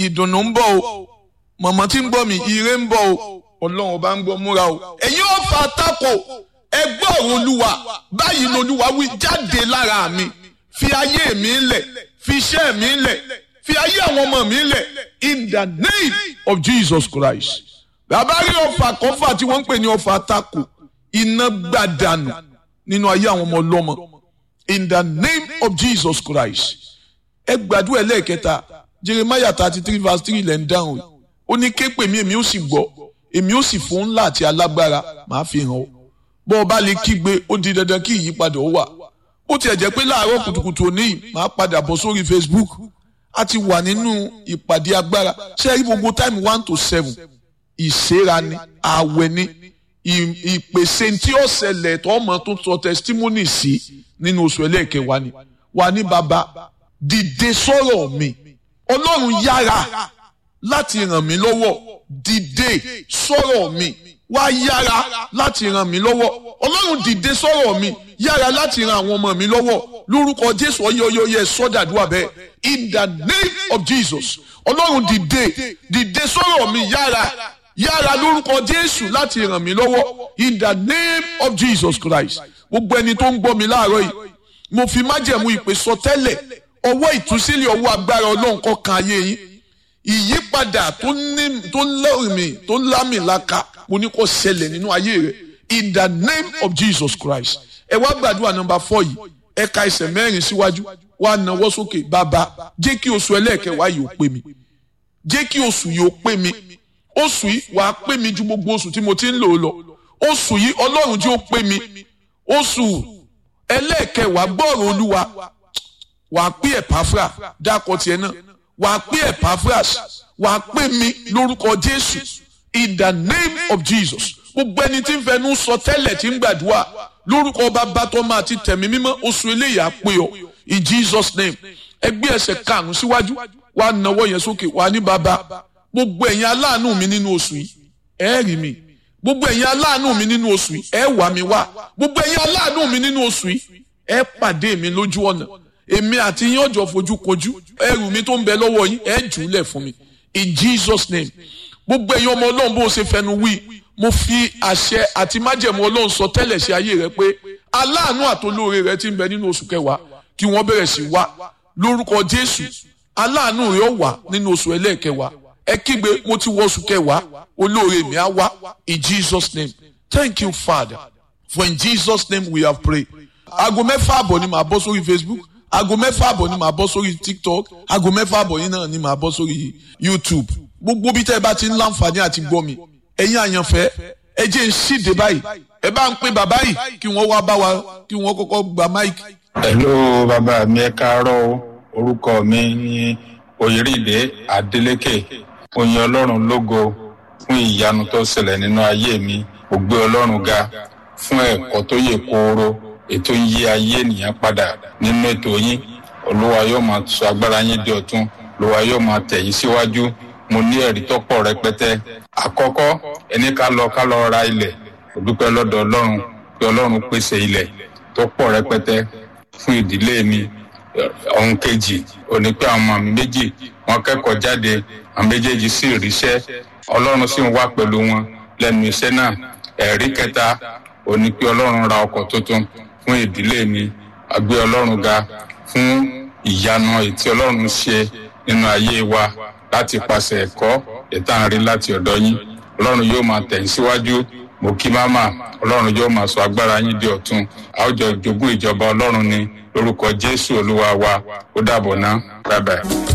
ìdùnnú ń bọ̀ o mọ̀mọ́ tí ń gbọ́ mi ire ń bọ̀ o ọlọ́run ọba ń gbọ́ múra o ẹ̀yin ọ̀fà tako ẹgbẹ́ ọ̀rọ̀ olúwa báyìí lolúwa wí jáde lára mi fi ayé mi lẹ̀ fi iṣẹ́ mi lẹ̀ fi ayé àwọn ọmọ mi lẹ̀ in the name of Jesus Christ bàbá rí ọ̀fà kọ́fà tí wọ́n ń pè ní ọ̀fà tako iná gbàdánù nínú ayé àwọn ọmọ ọlọ́mọ in the name of Jesus Christ ẹ gbàdúrà ẹlẹ́ẹ̀kẹta Jeremiah thirty three verse three lẹ́ ń dáhùn ó ní ké pè mí èmi ó sì gbọ́ èmi ó sì fún ńlá àti alágbára màá fi hàn ọ́ bọ́ ọ bá lè kígbe ó di dandan kí ìyípadà ó wà ó tiẹ̀ jẹ́ pé láàárọ̀ kùtùkùtù òní yìí màá padà bọ̀ sórí Facebook a ti wà nínú ìpàdé agbára ṣé ẹ rí gbogbo time one to seven ìṣera ni ààwẹ̀ ni ìpèsè tí ó ṣẹlẹ̀ tó ọmọ tó sọ testimony sí nínú oṣù ẹlẹ́ẹ̀kẹwàá ni wà ní bàbá dìde sọ̀rọ̀ mi ọlọ́run yára láti ràn mí lọ́wọ́ dìde sọ̀rọ̀ mi wá yára láti ràn mí lọ́wọ́ ọlọ́run dìde sọ̀rọ̀ mi yára láti ràn àwọn ọmọ mi lọ́wọ́ lórúkọ jésù ọyọyọyẹ sọdàdúrà bẹ́ẹ̀ in the name of jesus ọlọ́run dìde dìde sọ̀rọ̀ mi yára yára lórúkọ jésù láti ràn mí lọ́wọ́ in the name of jesus christ gbogbo ẹni tó ń gbọ́ mi láàárọ̀ yìí mo fi májẹ̀mú ìpè sọ tẹ́lẹ̀ ọwọ́ ìtúsílẹ̀ ọwọ́ agbára ọlọ́run kó kan ayé yín ìyípadà tó lẹ́rìmì tó lámìlaka mo ní kó ṣẹlẹ̀ nínú ayé rẹ̀ in the name of Jesus Christ ẹ wá gbàdúrà nọ́mbà fọ́ yìí ẹ ka ẹsẹ̀ mẹ́rin síwájú wá nawọ́ sókè bàbá jẹ́ kí oṣù ẹlẹ́ẹ̀kẹwàá yìí ó pé mi jẹ́ kí oṣù yìí ó pé mi oṣù yìí wàá pé mi ju gbogbo oṣù tí mo ti ń lò ó lọ oṣù yìí ọlọ́run jẹ́ ó pé mi oṣù ẹlẹ́ẹ̀kẹwàá gbọ́rọ̀ olúwa wàá pé ẹ̀páfra dákọ̀ tiẹ̀ náà wàá pé ẹ̀páfras wàá pé mi lórúkọ jésù in the name of jesus gbogbo ẹni tí ń fẹnu sọ tẹ́lẹ̀ tí ń gbàdúrà lórúkọ bàbá tó máa ti tẹ̀mí mímọ́ oṣù eléyìí á pé ọ in jesus name ẹgbẹ́ ẹsẹ̀ karùn-ún síwájú wàá nawọ́ yẹn sókè wàá ní bàbá gbogbo ẹ̀yin aláàánú mi nínú oṣù yìí ẹ rí mi gbogbo ẹ̀yin aláàánú mi nínú oṣù yìí ẹ wà mí wá gbogbo ẹ̀yin aláàánú mi nínú oṣù yìí ẹ pàdé mi lójú ọ̀nà èmi àti yín ọjọ́ fojú kojú ẹrù mi tó ń bẹ lọ́wọ́ yín ẹ jù ú lẹ̀ fún mi in jesus name gbogbo ẹ̀yin ọmọ ọlọ́run bó ṣe fẹnu wí mo fi àṣẹ àti májẹ̀mú ọlọ́run sọ tẹ́lẹ̀ sí ayé rẹ pé aláàánú àtolóore rẹ ti ń bẹ nínú oṣù kẹwàá kí wọ́n bẹ̀rẹ̀ sí wá lórúkọ jésù aláàánú rẹ ó wà nínú oṣù ẹlẹ́ẹ̀kẹwàá ẹ kígbe mo ti wọ oṣù kẹwàá olóore mi á wá in jesus name thank you father for in jesus name we have prayed aago mẹ́fà àbọ̀ ni màá bọ́ sórí facebook aago mẹ́fà àbọ̀ ni màá bọ́ sórí tiktok aago mẹ́fà àbọ̀ yìí náà ni màá bọ́ sórí youtube gbogbo bí tẹ́ ẹ bá ti ń láǹfààní àti gbọ́ mi ẹ̀yin àyànfẹ́ ẹ jẹ́ ń ṣíde báyìí ẹ bá ń pè bàbá yìí kí wọ́n wá bá wa kí wọ́n kọ́kọ́ gba máìkì. hello bàbá mi ẹ káàárọ̀ o orúkọ mi ni oyèrèdè adeleke oyin ọlọ́run lógo fún ìyanu tó ṣẹlẹ̀ nínú ayé mi ó gbé ọlọ́run ga fún ẹ̀kọ́ tó yè kooro ètò ń yí ayé ènìyàn padà nínú ètò yín olúwa yóò máa sọ agbára yín di ọ̀tun olúwa yóò máa tẹ̀ yín síwájú mo ní ẹ̀rí tó pọ̀ rẹpẹtẹ àkọ́kọ́ ẹni ká lọ ká lọ ra ilẹ̀ ó dúpẹ́ lọ́dọ̀ ọlọ́run pé ọlọ́run pèsè ilẹ̀ tó pọ̀ rẹpẹtẹ fún ìdílé mi ohun kejì òní pé àwọn ọmọ mi méjì wọ́n kẹ́kọ̀ọ́ jáde àwọn méjèèjì sì ríṣẹ́ ọlọ́run sì ń wá pẹ̀lú wọn lẹ́nu iṣẹ́ náà ẹ̀rí kẹta òní pé ọlọ́run ra ọkọ̀ tuntun fún ìdílé mi àgbé ọlọ́run ga fún ìyanu ètí ọlọ́run ṣe nínú ayé wa láti pàṣẹ ẹ̀kọ́ ìtànrí láti ọ̀dọ̀ yín ọlọ́run yóò máa tẹ̀yìn síwájú mo kí máma ọlọ́run yóò máa sọ agbára yín di ọ̀tun àwùjọ jogún ìjọba ọlọ́run ni lórúkọ jésù olúwa wa ó dàbọ̀ ná bye bye.